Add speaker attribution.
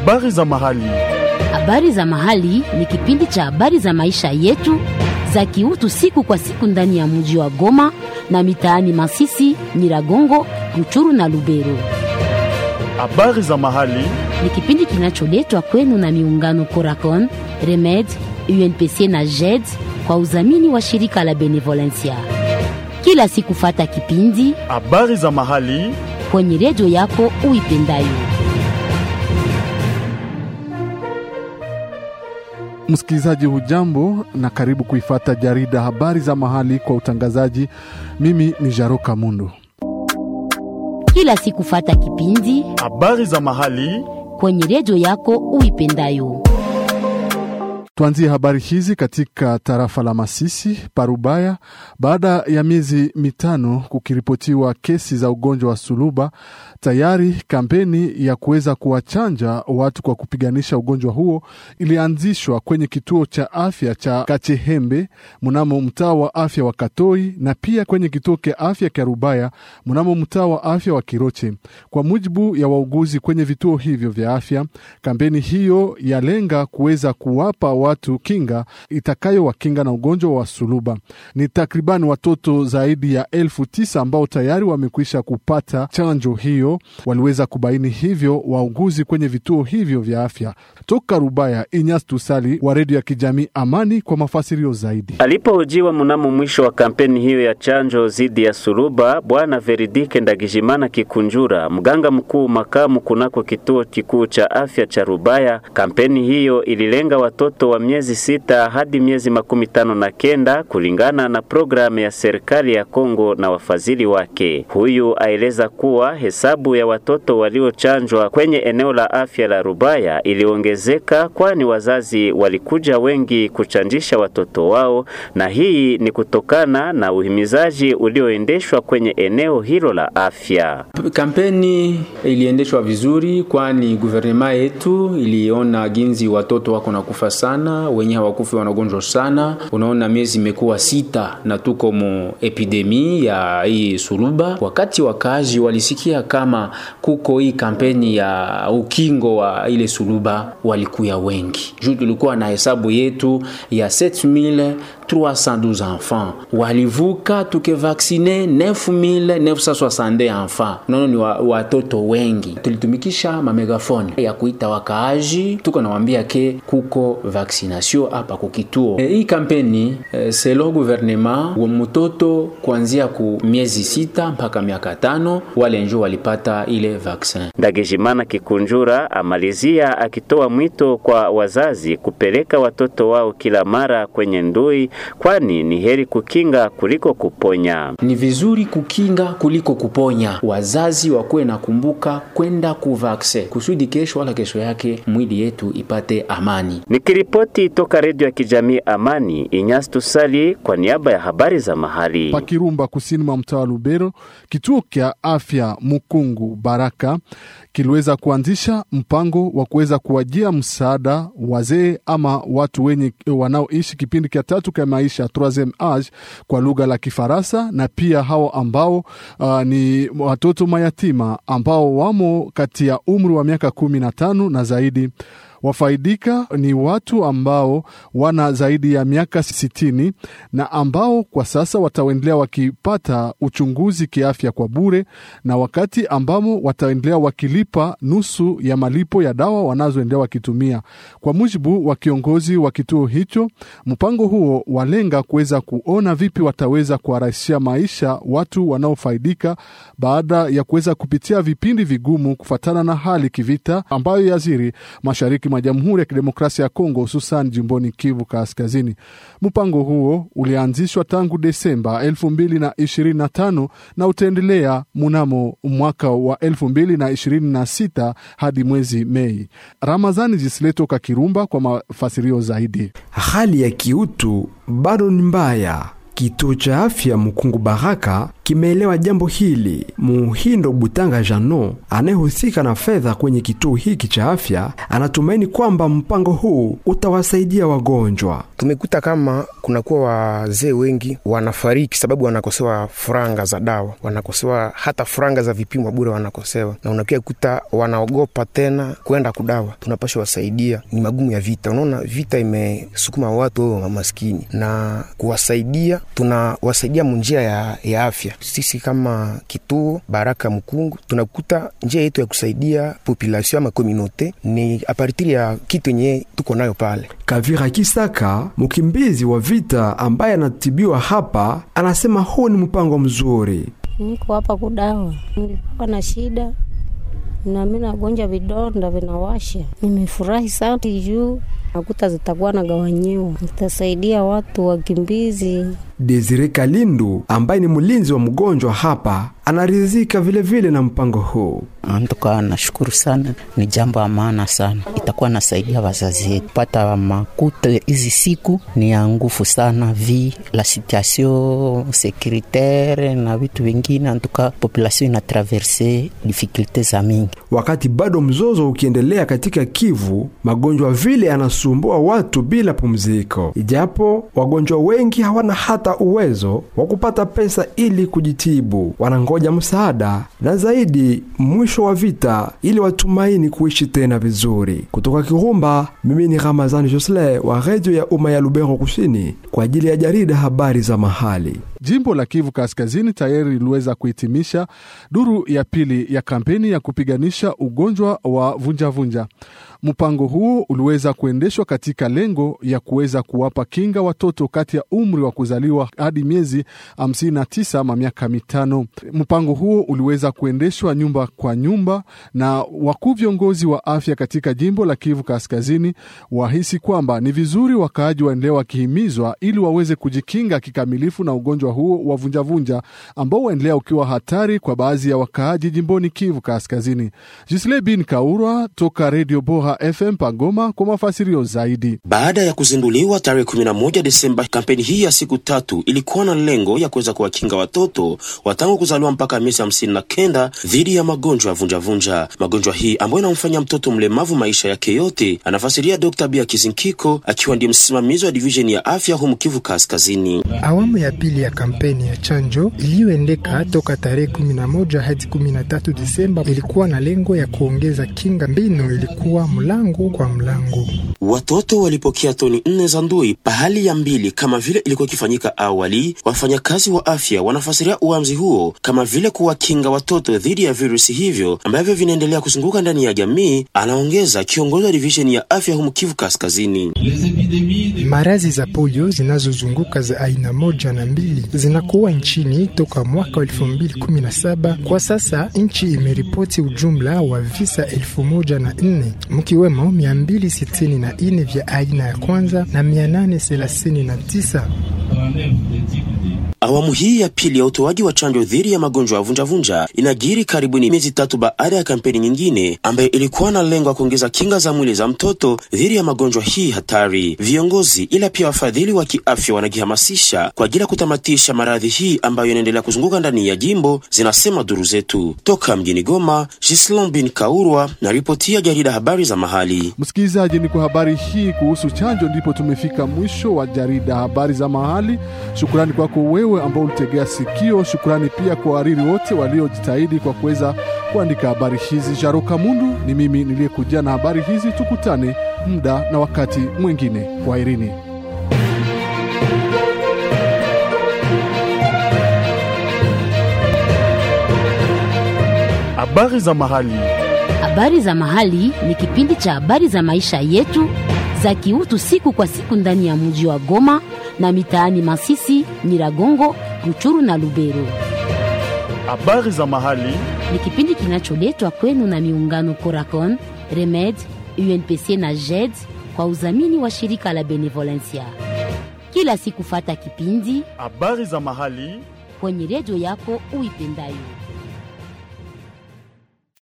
Speaker 1: Habari za mahali.
Speaker 2: Habari za mahali ni kipindi cha habari za maisha yetu za kiutu siku kwa siku ndani ya mji wa Goma na mitaani Masisi, Nyiragongo, Ruchuru na Lubero.
Speaker 1: Habari za mahali.
Speaker 2: Ni kipindi kinacholetwa kwenu na miungano Coracon, Remed, UNPC na JED kwa udhamini wa shirika la Benevolencia. Kila siku fata kipindi
Speaker 1: Habari za mahali.
Speaker 2: kwenye redio yako uipendayo.
Speaker 3: Msikilizaji hujambo na karibu kuifata jarida habari za mahali kwa utangazaji. Mimi ni Jaroka Mundu.
Speaker 2: Kila siku fata kipindi
Speaker 1: Habari za mahali.
Speaker 2: kwenye redio yako uipendayo.
Speaker 3: Tuanzie habari hizi katika tarafa la Masisi Parubaya. Baada ya miezi mitano kukiripotiwa kesi za ugonjwa wa suluba, tayari kampeni ya kuweza kuwachanja watu kwa kupiganisha ugonjwa huo ilianzishwa kwenye kituo cha afya cha Kachehembe mnamo mtaa wa afya wa Katoi na pia kwenye kituo cha afya cha Rubaya mnamo mtaa wa afya wa Kiroche. Kwa mujibu ya wauguzi kwenye vituo hivyo vya afya, kampeni hiyo yalenga kuweza kuwapa watu kinga itakayowakinga na ugonjwa wa suluba. Ni takriban watoto zaidi ya elfu tisa ambao tayari wamekwisha kupata chanjo hiyo, waliweza kubaini hivyo wauguzi kwenye vituo hivyo vya afya. Toka Rubaya, Inyas Tusali wa redio ya kijamii Amani kwa mafasirio zaidi.
Speaker 4: Alipohojiwa mnamo mwisho wa kampeni hiyo ya chanjo dhidi ya suluba, Bwana Veridike Ndagijimana Kikunjura, mganga mkuu makamu kunako kituo kikuu cha afya cha Rubaya, kampeni hiyo ililenga watoto wa miezi sita hadi miezi makumi tano na kenda kulingana na programu ya serikali ya Kongo na wafadhili wake. Huyu aeleza kuwa hesabu ya watoto waliochanjwa kwenye eneo la afya la Rubaya iliongezeka, kwani wazazi walikuja wengi kuchanjisha watoto wao, na hii ni kutokana na uhimizaji ulioendeshwa kwenye eneo hilo la afya.
Speaker 5: Kampeni iliendeshwa vizuri, kwani guvernema yetu iliona ginzi watoto wako nakufa sana, wenye hawakufi wanagonjwa sana. Unaona, miezi imekuwa sita na tuko mu epidemi ya hii suluba. Wakati wakaaji walisikia kama kuko hii kampeni ya ukingo wa ile suluba, walikuya wengi juu tulikuwa na hesabu yetu ya 7312 enfants walivuka, tukevaksine 9962 enfants. Unaona ni wa, watoto wengi. Tulitumikisha mamegafone ya kuita wakaaji, tuko nawambia ke kuko vaccination hapa kukituo. E, hii kampeni e, selo gouvernement wa mtoto kuanzia ku miezi sita mpaka miaka tano wale njo walipata ile vaccin.
Speaker 4: Ndagijimana Kikunjura amalizia akitoa mwito kwa wazazi kupeleka watoto wao kila mara kwenye ndui, kwani ni heri kukinga kuliko kuponya.
Speaker 5: Ni vizuri kukinga kuliko kuponya. Wazazi wakuwe na kumbuka kwenda kuvakse kusudi kesho wala kesho yake mwili yetu ipate amani.
Speaker 4: Nikiripoti toka redio ya kijamii Amani, Inyas Tusali kwa niaba ya habari za mahali.
Speaker 3: Pakirumba, kusini mwa mtaa wa Lubero, kituo cha afya Mukungu Baraka kiliweza kuanzisha mpango wa kuweza kuwajia msaada wazee ama watu wenye wanaoishi kipindi cha tatu cha maisha troisieme age kwa lugha la Kifaransa, na pia hao ambao uh, ni watoto mayatima ambao wamo kati ya umri wa miaka kumi na tano na zaidi. Wafaidika ni watu ambao wana zaidi ya miaka sitini na ambao kwa sasa wataendelea wakipata uchunguzi kiafya kwa bure, na wakati ambamo wataendelea wakilipa nusu ya malipo ya dawa wanazoendelea wakitumia. Kwa mujibu wa kiongozi wa kituo hicho, mpango huo walenga kuweza kuona vipi wataweza kuwarahisishia maisha watu wanaofaidika baada ya kuweza kupitia vipindi vigumu kufatana na hali kivita ambayo yaziri mashariki mwa Jamhuri ya Kidemokrasia ya Kongo, hususan jimboni Kivu Kaskazini. Mpango huo ulianzishwa tangu Desemba 2025 na utaendelea mnamo mwaka wa 2026 hadi mwezi Mei. Ramazani Jisleto Kakirumba kwa mafasirio zaidi.
Speaker 6: Hali ya kiutu bado ni mbaya. Kituo cha afya Mkungu Baraka kimeelewa jambo hili. Muhindo Butanga Jano anayehusika na fedha kwenye kituo hiki cha afya anatumaini kwamba mpango huu utawasaidia wagonjwa.
Speaker 7: Tumekuta kama kunakuwa wazee wengi wanafariki sababu wanakosewa franga za dawa, wanakosewa hata franga za vipimo bure wanakosewa, na unakia kuta wanaogopa tena kwenda kudawa. Tunapasha wasaidia, ni magumu ya vita. Unaona, vita imesukuma watu wa maskini, na kuwasaidia tunawasaidia munjia ya, ya afya. Sisi kama kituo Baraka Mkungu tunakuta njia yetu ya kusaidia population ama komunote ni apartiri ya kitu yenye tuko nayo pale.
Speaker 6: Kavira Kisaka, mkimbizi wa vita ambaye anatibiwa hapa, anasema huu ni mpango mzuri.
Speaker 8: Niko hapa kudawa, nilikuwa na shida na mimi nagonja vidonda vinawasha. Nimefurahi sana juu nakuta zitakuwa nagawanyiwa, zitasaidia watu wakimbizi.
Speaker 6: Desire Kalindu ambaye ni mlinzi wa mgonjwa hapa anaridhika vilevile na mpango huu.
Speaker 9: Antuka nashukuru sana, ni jambo la maana sana, itakuwa nasaidia wazazi wetu pata makuta. Hizi siku ni ya nguvu sana, vi la situation securitaire na vitu vingine, antuka population ina traverse difficulte za mingi.
Speaker 6: Wakati bado mzozo ukiendelea katika Kivu, magonjwa vile yanasumbua watu bila pumziko, ijapo wagonjwa wengi hawana hata uwezo wa kupata pesa ili kujitibu, wanangoja msaada na zaidi mwisho wa vita ili watumaini kuishi tena vizuri. Kutoka Kirumba, mimi ni Ramazani Josle wa redio ya umma ya Lubero Kusini kwa ajili ya jarida habari za mahali.
Speaker 3: Jimbo la Kivu Kaskazini tayari liliweza kuhitimisha duru ya pili ya kampeni ya kupiganisha ugonjwa wa vunjavunja. Mpango huo uliweza kuendeshwa katika lengo ya kuweza kuwapa kinga watoto kati ya umri wa kuzaliwa hadi miezi 59 ama miaka mitano. Mpango huo uliweza kuendeshwa nyumba kwa nyumba, na wakuu viongozi wa afya katika jimbo la Kivu Kaskazini wahisi kwamba ni vizuri wakaaji waendelee wakihimizwa ili waweze kujikinga kikamilifu na ugonjwa huo wa vunjavunja ambao waendelea ukiwa hatari kwa baadhi ya wakaaji jimboni Kivu Kaskazini. Jisle bin Kaurwa toka Radio Boha FM Pagoma kwa mafasirio zaidi.
Speaker 10: Baada ya kuzinduliwa tarehe 11 Desemba, kampeni hii ya siku tatu ilikuwa na lengo ya kuweza kuwakinga watoto watangu kuzaliwa mpaka miezi hamsini na kenda dhidi ya magonjwa ya vunjavunja. Magonjwa hii ambayo inamfanya mtoto mlemavu maisha yake yote, anafasiria Dr. Bia Kizinkiko akiwa ndiye msimamizi wa divisheni ya afya humu Kivu Kaskazini.
Speaker 11: Awamu ya pili ya kampeni ya chanjo iliyoendeka toka tarehe 11 hadi 13 Desemba ilikuwa na lengo ya kuongeza kinga. Mbinu ilikuwa mlango kwa mlango.
Speaker 10: Watoto walipokea toni nne za ndui pahali ya mbili kama vile ilikuwa ikifanyika awali. Wafanyakazi wa afya wanafasiria uamuzi huo kama vile kuwakinga watoto dhidi ya virusi hivyo ambavyo vinaendelea kuzunguka ndani ya jamii, anaongeza kiongozi wa divisheni ya afya humu Kivu Kaskazini.
Speaker 11: Maradhi za polio zinazozunguka za aina moja na mbili zinakuwa nchini toka mwaka wa 2017. Kwa sasa nchi imeripoti ujumla wa visa elfu moja na nne mkiwemo 264 vya aina ya kwanza na 839
Speaker 10: Awamu hii ya pili ya utoaji wa chanjo dhidi ya magonjwa ya vunjavunja inajiri karibuni miezi tatu baada ya kampeni nyingine ambayo ilikuwa na lengo ya kuongeza kinga za mwili za mtoto dhidi ya magonjwa hii hatari. Viongozi ila pia wafadhili wa kiafya wanajihamasisha kwa ajili ya kutamatisha maradhi hii ambayo inaendelea kuzunguka ndani ya jimbo, zinasema duru zetu toka mjini Goma. Gislon bin Kaurwa na ripoti ya jarida habari za mahali.
Speaker 3: Msikilizaji, ni kwa habari hii kuhusu chanjo ndipo tumefika mwisho wa jarida habari za mahali. Shukrani kwako wewe ambao ulitegea sikio. Shukrani pia kwa wariri wote waliojitahidi kwa kuweza kuandika habari hizi. Jaroka Mundu ni mimi niliyekujia na habari hizi. Tukutane muda na wakati mwingine. Kwaherini.
Speaker 1: Habari za mahali.
Speaker 2: Habari za mahali ni kipindi cha habari za maisha yetu za kiutu siku kwa siku ndani ya mji wa Goma na mitaani Masisi, Nyiragongo, Ruchuru na Lubero.
Speaker 1: Habari za mahali
Speaker 2: Ni kipindi kinacholetwa kwenu na miungano Coracon, Remed, UNPC na JED kwa udhamini wa shirika la Benevolencia. Kila siku fata kipindi
Speaker 1: habari za mahali
Speaker 2: kwenye redio yako uipendayo.